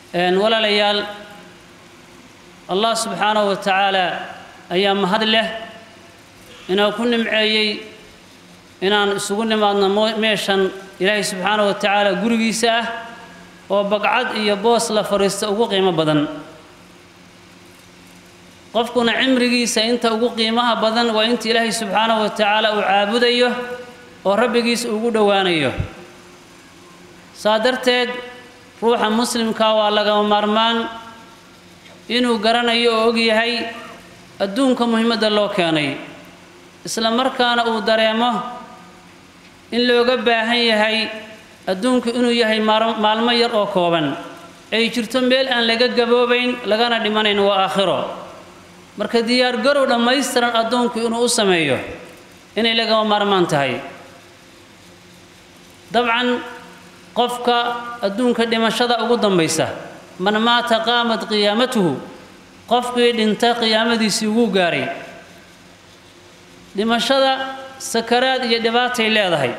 walaalayaal allah subxaanahu wa tacaala ayaa mahad leh inoo ku nimceeyey inaan isugu nimaadno meeshan ilaahay subxaanahu wa tacaala gurigiisa ah oo bagcad iyo boos la fadhiisto ugu qiimo badan qofkuna cimrigiisa inta ugu qiimaha badan waa inta ilaahay subxaanahu wa tacaala uu caabudayo oo rabbigiisa ugu dhowaanayo saa darteed ruuxa muslimka waa lagama maarmaan inuu garanayo oo og yahay adduunka muhiimadda loo keenay isla markaana uu dareemo in looga baahan yahay adduunku inuu yahay maalmo yar oo kooban ay jirto meel aan laga gaboobayn lagana dhimanayn waa aakhiro marka diyaargarow dhammaystiran addoonku inuu u sameeyo inay lagama maarmaan tahay dabcan qofka adduunka dhimashada ugu dambaysa man maata qaamat qiyaamatuhu qofkii dhinta qiyaamadiisii ugu gaaray dhimashada sakaraad iyo dhibaatay leedahay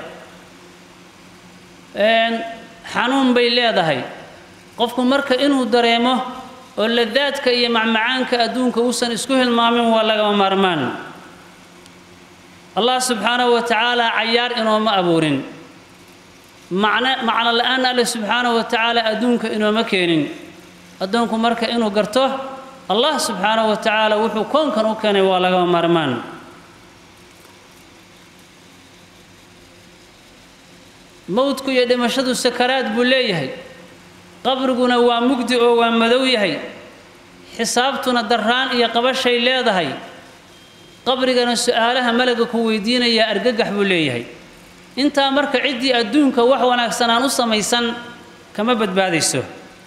xanuun bay leedahay qofku marka inuu dareemo oo ladaadka iyo macmacaanka adduunka uusan isku hilmaamin waa lagama maarmaan allah subxaanahu wa tacaala cayaar inooma abuurin macno macno la-aan alle subxaanahu wa tacaala adduunka inooma keenin addoonku marka inuu garto allah subxaanahu wa tacaala wuxuu koonkan u keenay waa lagama maarmaan mowdku iyo dhimashadu sakaraad buu leeyahay qabriguna waa mugdi oo waa madow yahay xisaabtuna darraan iyo qabashay leedahay qabrigana su-aalaha malaga ku weydiinayaa argagax buu leeyahay intaa marka ciddii adduunka wax wanaagsan aan u samaysan kama badbaadayso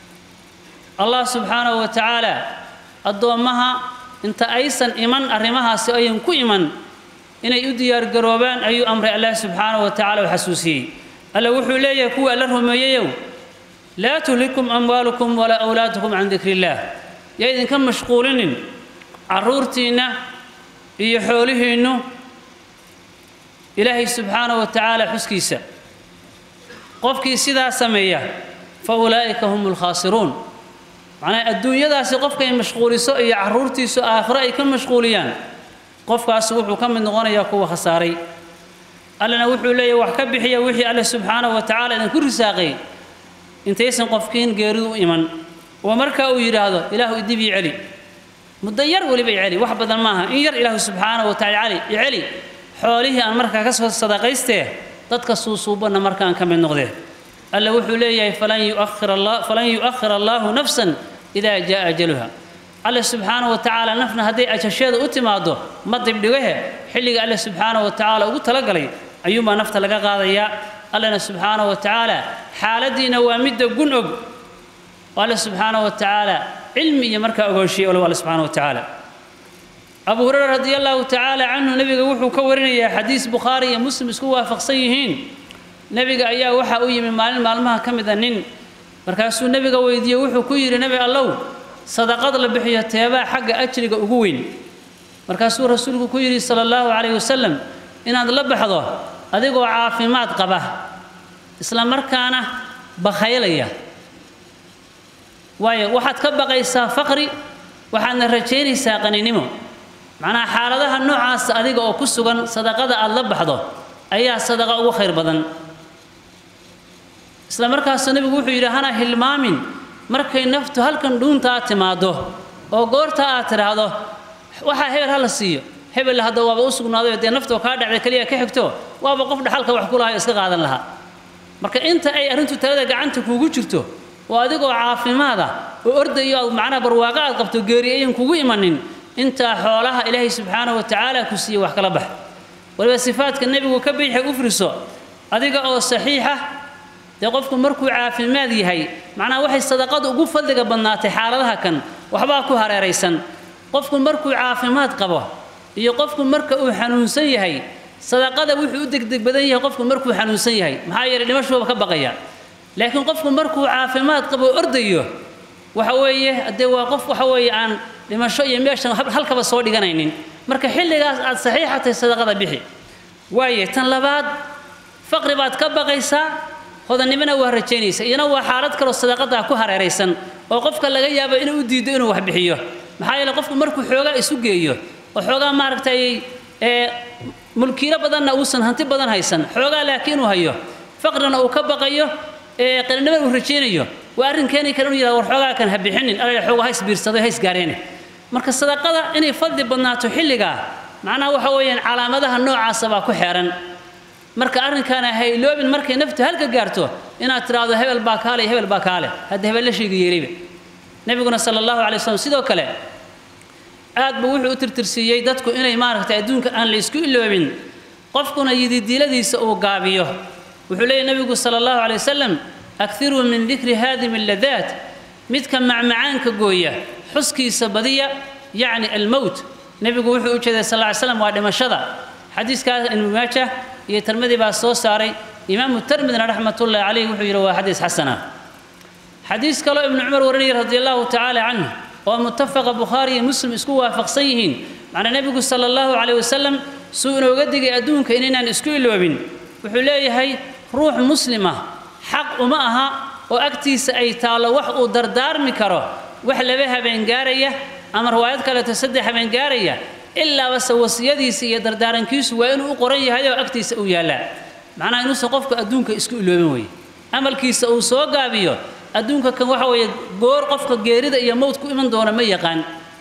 allah subxaanahu wa tacaala addoommaha inta aysan iman arrimahaasi ayan ku iman inay u diyaargaroobaan ayuu amray allah subxaanahu wa tacala u xasuusiyey alla wuxuu leeyahay kuwa alla rumeeyeyow laa tuhlikum amwaalukum walaa awlaadukum can dikri illaah yaa idinka mashquulinin carruurtiinna iyo xoolihiinnu ilaahay subxaanahu wa tacaala xuskiisa qofkii sidaa sameeya fa ulaa'ika hum lkhaasiruun macnaa adduunyadaasi qofkay mashquuliso iyo carruurtiisu aakhiro ay ka mashquuliyaan qofkaasi wuxuu ka mid noqonayaa kuwa khasaaray allana wuxuu leeyahy wax ka bixiya wixii alle subxaanahu wa tacaala idinku risaaqay intaysan qofkiin geeridu u iman oo markaa uu yidhaahdo ilaahu idib ii celi muddo yar weliba i celi wax badan maaha in yar ilaahu subxaanahu wa tacaala i celi xoolihii aan markaa ka soo sadaqaystee dadka suusuubanna markaan ka mid noqdee alla wuxuu leeyahay falan yu'akhir allaahu nafsan idaa jaa ajaluha alle subxaanahu wa tacaala nafna hadday ajasheeda u timaaddo ma dibdhigahe xilliga alle subxaanahu wa tacaala ugu talagalay ayuunbaa nafta laga qaadayaa allena subxaanahu wa tacaala xaaladdiina waa midda gun og oo alle subxaanahu wa tacaala cilmi iyo markaa ogoonshiye olow alle subxaanahu wa tacaala abu hurayra radi allahu tacaala canhu nebiga wuxuu ka warinayaa xadiis bukhaari iyo muslim isku waafaqsan yihiin nebiga ayaa waxaa u yimi maalin maalmaha ka mid a nin markaasuu nebiga weydiiyey wuxuu ku yidhi nebi allow sadaqad la bixiyo teebaa xagga ajriga ugu weyn markaasuu rasuulku ku yidhi sala allahu calayhi wasalam inaad la baxdo adigoo caafimaad qaba isla markaana bakhaylaya waayo waxaad ka baqaysaa faqri waxaadna rajaynaysaa qaninimo macnaha xaaladaha noocaasa adiga oo ku sugan sadaqada aad la baxdo ayaa sadaqa ugu khayr badan isla markaasuu nebigu wuxuu yidhi hana hilmaamin markay naftu halkan dhuuntaa timaaddo oo goorta aad tidhaahdo waxaa hebel ha la siiyo hebel hadda waaba u sugnaaday dee naftoo kaa dhacday keliya ka xigto waaba qof dhaxalka wax ku lahayo iska qaadan lahaa marka inta ay arrintu talada gacanta kuugu jirto oo adigoo caafimaada oo ordayo aad macnaha barwaaqo aad qabto geeri ayan kugu imanin intaa xoolaha ilaahay subxaanahu wa tacaala ku siiye wax kala bax waliba sifaadka nebigu ka biixay u friso adiga oo saxiixa dee qofku markuu caafimaad yahay macnaha waxay sadaqadu ugu fadliga badnaatay xaaladaha kan waxbaa ku hareeraysan qofku markuu caafimaad qabo iyo qofku marka uu xanuunsan yahay sadaqada wuxuu u degdeg badan yahay qofku markuu xanuunsan yahay maxaa yeelay dhimashuuba ka baqaya laakiin qofku markuu caafimaad qabo ordayo waxa weeye dee waa qof waxa weeye aan dhimasho iyo meeshan halkaba soo dhiganaynin marka xilligaas aad saxiixa tahay sadaqada bixi waaye tan labaad faqri baad ka baqaysaa hodannimona waa rajaynaysa iyana waa xaalad kaloo sadaqadaa ku hareeraysan oo qofka laga yaabo inuu u diido inuu wax bixiyo maxaa yeele qofku markuu xoogaa isu geeyo oo xoogaa maaragtay ee mulkiilo badanna uusan hanti badan haysan xoogaa laakiin uu hayo faqrina uu ka baqayo ee qalinimada uu rajaynayo waa arrin keeni kara inuu yidhahdo war xoogaa kan ha bixinin alla xoogaa hays biirsaday hays gaareene marka sadaqada inay fadli badnaato xilligaa macnaha waxa weeyaan calaamadaha noocaasa baa ku xeeran marka arrinkaana ha iloobin markay naftu halka gaarto inaad tidhaahdo hebel baa kaale iyo hebel baa kaale hadda hebel la sheegi yeelayba nebiguna sala allahu calay wasalam sidoo kale aad buu wuxuu u tirtirsiiyey dadku inay maaragtay adduunka aan la isku iloobin qofkuna yididiiladiisa uu gaabiyo wuxuu leeyahy nebigu sala allahu calay wasalam akiruu min dikri haadimi alladaat midka macmacaanka gooya xuskiisa badiya yacni almowt nebigu wuxuu u jeeday sal ly slam waa dhimashada xadiiskaas ibnu maajah iyo tirmidi baa soo saaray imaamu tirmidina raxmatullahi calayh wuxuu yidhi waa xadiis xasana xadiis kaloo ibnu cumar warinaya radi allahu tacaala canhu oo mutafaqa bukhaari iyo muslim isku waafaqsan yihiin macnaa nebigu sala allahu calayh wasalam suu inooga digay adduunka inaynaan isku iloobin wuxuu leeyahay ruux muslima xaq uma aha oo agtiisa ay taallo wax uu dardaarmi karo wax laba habeen gaaraya ama riwaayad kaleeto saddex habeen gaaraya ilaabase wasiyadiisa iyo dardaarankiisu waa inuu u qoran yahay oo agtiisa uu yaallaa macnaha inuusan qofku adduunka isku iloobin weye amalkiisa uu soo gaabiyo adduunka kan waxa weeye goor qofka geerida iyo mowd ku iman doona ma yaqaan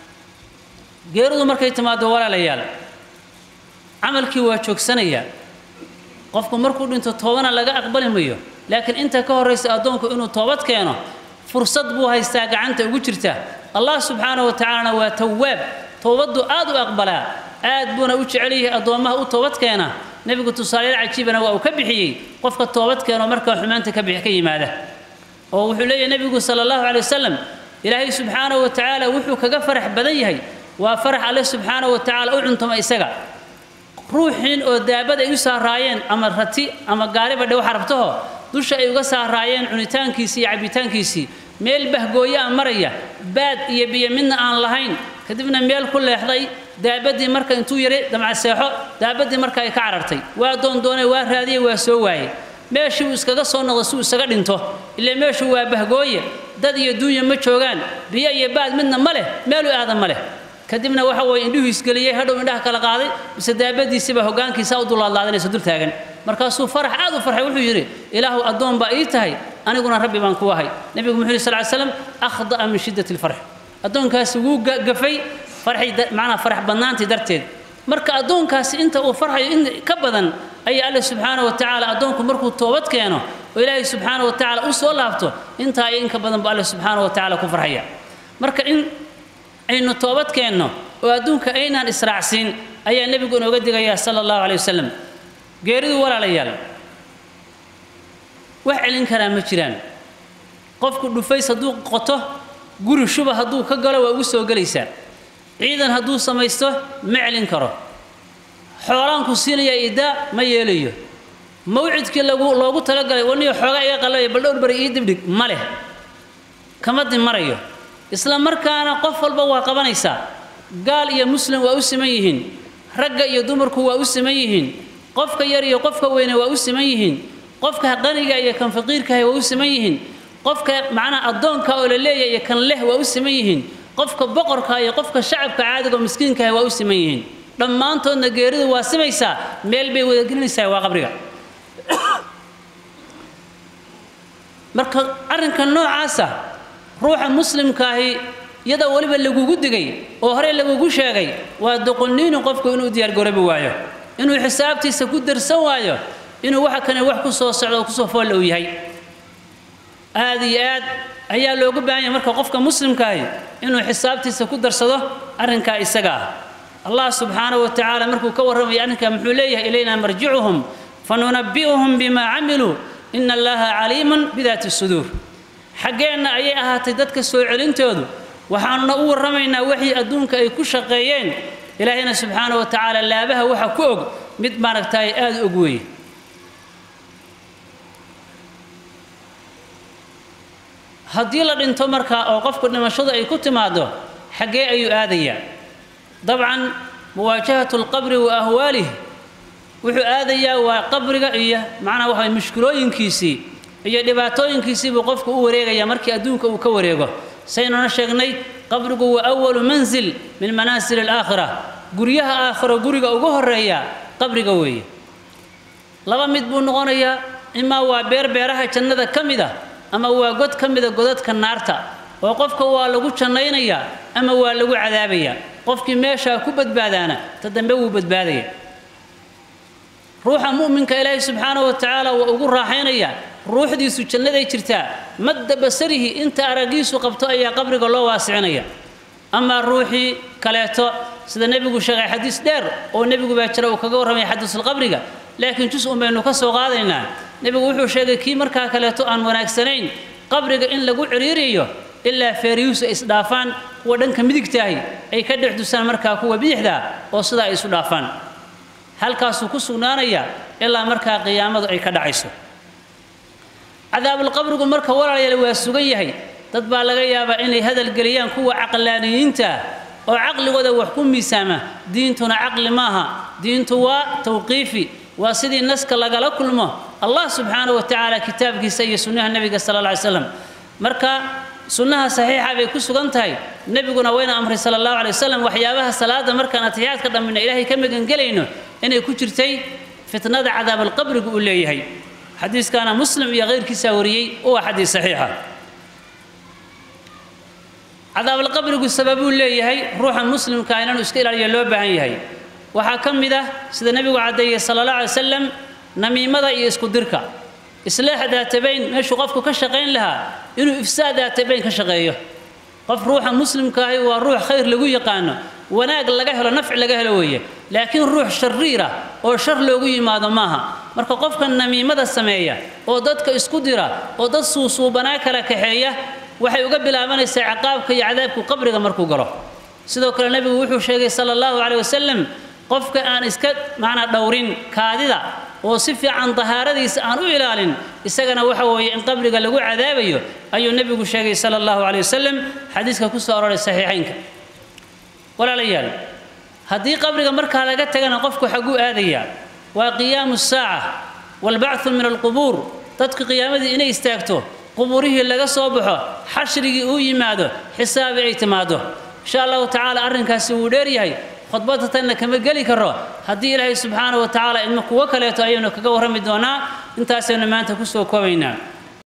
geeridu markay timaado walaalayaal camalkii waa joogsanayaa qofku markuu dhinto toobana laga aqbali mayo laakiin inta ka horraysa addoonku inuu toobad keeno fursad buu haystaa gacanta ugu jirta allah subxaanahu wa tacaalana waa tawaab toobaddu aad u aqbalaa aad buuna u jecel yahay addoommaha u toobad keena nebigu tusaalayaal cajiibana waa uu ka bixiyey qofka toobad keeno markaa xumaanta ka bix ka yimaada oo wuxuu leeyahay nebigu sala allahu calay wasalam ilaahay subxaanahu wa tacaala wuxuu kaga farax badan yahay waa farax alle subxaanahu wa tacaala u cuntuma isaga ruuxiin oo daabad ay u saaraayeen ama rati ama gaariba dhow xarabtaho dusha ay uga saaraayeen cunitaankiisii iyo cabbitaankiisii meel bahgooyo a maraya baad iyo biyo midna aan lahayn kadibna meel ku leexday daabaddii marka intuu yari damcaseexo daabaddii marka ay ka carartay waa doondoonay waa raadiyey waa soo waayey meeshii uu iskaga soo noqdo si uu isaga dhinto ilaa meeshu waa bahgooye dad iyo duunya ma joogaan biyo iyo baad midna ma leh meelu aadan ma leh kadibna waxa weeye indhuhu isgeliyey hadhow indhaha kala qaaday mise daabadiisiba hoggaankiisa u dulaadlaadanaysa dul taagan markaasuu farax aad u farxay wuxuu yidhi ilaahu addoon baa ii tahay aniguna rabbi baan ku ahay nebigu muxuu yidhi sal ly slam akhda'a min shiddati alfarx addoonkaasi wuu gafay farxay macnaha farax badnaantii darteed marka addoonkaasi inta uu farxayo in ka badan ayaa alle subxaanahu wa tacaala addoonku markuu toobad keeno oo ilaahay subxaanahu wa tacaala u soo laabto intaa iyo in ka badan buu alle subxaanahu wa tacaala ku farxaya marka in aynu toobad keenno oo adduunka aynaan israacsiin ayaa nebigu inooga digayaa sala allahu calay wasalam geeridu walaalayaal wax celin karaa ma jiraan qofku dhufays hadduu qoto guri shuba hadduu ka galo waa ugu soo gelaysaa ciidan hadduu samaysto ma celin karo xoolaanku siinaya idaa ma yeelayo mawcidkii lagu loogu talagalay waniyo xoogaa iga qalabaya bal dhowr bari ii dibdhig ma leh kama dimarayo isla markaana qof walba waa qabanaysaa gaal iyo muslim waa u siman yihiin ragga iyo dumarku waa u siman yihiin qofka yar iyo qofka weyne waa u siman yihiin qofka qaniga iyo kan faqiirkahay waa u siman yihiin qofka macnaha addoonka oo la leeyahay iyo kan leh waa u siman yihiin qofka boqorka iyo qofka shacabka caadiga oo miskiinkahay waa u siman yihiin dhammaantoodna geeridu waa simaysaa meel bay wadagelinaysaa waa qabriga marka arrinka noocaasa ruuxa muslimkaahi iyada weliba lagugu digay oo horey lagugu sheegay waa doqonniinu qofku inuu diyaargaroobi waayo inuu xisaabtiisa ku darsan waayo inuu waxa kane wax ku soo socdo oo kusoo foolla uu yahay aad iyo aad ayaa loogu baahan yahay marka qofka muslimkaahi inuu xisaabtiisa ku darsado arrinkaa isaga ah allah subxaanahu wa tacaala markuu ka warramaya arrinkaa muxuu leeyahay ilaynaa marjicuhum fanunabbi'uhum bimaa camiluu ina allaha caliimun bidaati suduur xaggeenna ayay ahaatay dadka soo celintoodu waxaanuna u warramaynaa wixii adduunka ay ku shaqeeyeen ilaahayna subxaana wa tacaala laabaha waxa ku og mid maaragtaay aada u og weeye haddii la dhinto markaa oo qofku dhimashadu ay ku timaaddo xaggee ayuu aadayaa dabcan muwaajahatu alqabri wa ahwaalih wuxuu aadayaa waa qabriga iyo macnaha waxa mushkilooyinkiisii iyo dhibaatooyinkiisii buu qofku u wareegayaa markii adduunka uu ka wareego saynuna sheegnay qabrigu waa awalu mansil min manaasil alaakhira guryaha aakhiro guriga ugu horeeya qabriga weeye laba mid buu noqonayaa imaa waa beer beeraha jannada ka mid ah ama waa god ka mida godadka naarta oo qofka waa lagu jannaynayaa ama waa lagu cadaabayaa qofkii meeshaa ku badbaadaana ta dambe wuu badbaadaya ruuxa mu'minka ilaahay subxaanahu wa tacaala waa ugu raaxaynayaa ruuxdiisu jannaday jirtaa madda basarihi inta araggiisu qabto ayaa qabriga loo waasicinaya amaa ruuxii kaleeto sida nebigu sheegay xadiis dheer oo nebigu baa jira uu kaga warramaya xadiisulqabriga laakiin jus un baynu ka soo qaadaynaa nebigu wuxuu sheegay kii markaa kaleeto aan wanaagsanayn qabriga in lagu ciriiriyo ilaa feeriyuusu ay isdhaafaan kuwa dhanka midigtaahi ay ka dhex dusaan markaa kuwa bidixdaa oo sidaa ay isu dhaafaan halkaasuu ku sugnaanayaa ilaa markaa qiyaamadu ay ka dhacayso cadaabulqabrigu marka walaalayaal waa sugan yahay dad baa laga yaabaa inay hadalgeliyaan kuwa caqlaaniyiinta oo caqligooda wax ku miisaama diintuna caqli maaha diintu waa tawqiifi waa sidii naska lagala kulmo allah subxaanahu wa tacaala kitaabkiisa iyo sunnaha nebiga sala alla alay slam marka sunnaha saxiixa bay ku sugan tahay nebiguna wayna amray sala allahu alay wasalam waxyaabaha salaada markaan atixiyaadka dhammina ilaahay ka magangelayno inay ku jirtay fitnada cadaabalqabrigu uu leeyahay xadiiskaana muslim iyo keyrkiisaa wariyey waa xadiis saxiixa cadaabalqabrigu sababuu leeyahay ruuxa muslimka inaanu iska ilaaliyo loo baahan yahay waxaa ka mid ah sida nebigu caddeeyey sala allah alay wasalam namiimada iyo isku dirka islaax daatabayn meeshuu qofku ka shaqayn lahaa inuu ifsaad daatabayn ka shaqeeyo qof ruuxa muslimka ahi waa ruux khayr lagu yaqaano wanaag laga helo nafci laga helo weeye laakiin ruux shariira oo shar loogu yimaado maaha marka qofka namiimada sameeya oo dadka isku dira oo dad suusuubanaa kala kaxeeya waxay uga bilaabanaysaa ciqaabka iyo cadaabku qabriga markuu galo sidoo kale nebigu wuxuu sheegay sala allahu caleyh wasalam qofka aan iska macnaa dhowrin kaadida oo si fiican dahaaradiisa aan u ilaalin isagana waxa weeye in qabriga lagu cadaabayo ayuu nebigu sheegay sala allahu caleyh wasalam xadiiska ku soo aroray saxiixaynka walaalayaal haddii qabriga markaa laga tagana qofku xagguu aadayaa waa qiyaamu saaca waalbacthu min alqubuur dadka qiyaamadii inay istaagto qubuurihii laga soo baxo xashrigii uu yimaado xisaabi ay timaado insha allahu tacaala arrinkaasi wuu dheer yahay khudbadda tanna kama geli karo haddii ilaahay subxaanahu wa tacaala idma kuwo kaleeto ayaynu kaga warrami doonaa intaasaynu maanta ku soo koobaynaa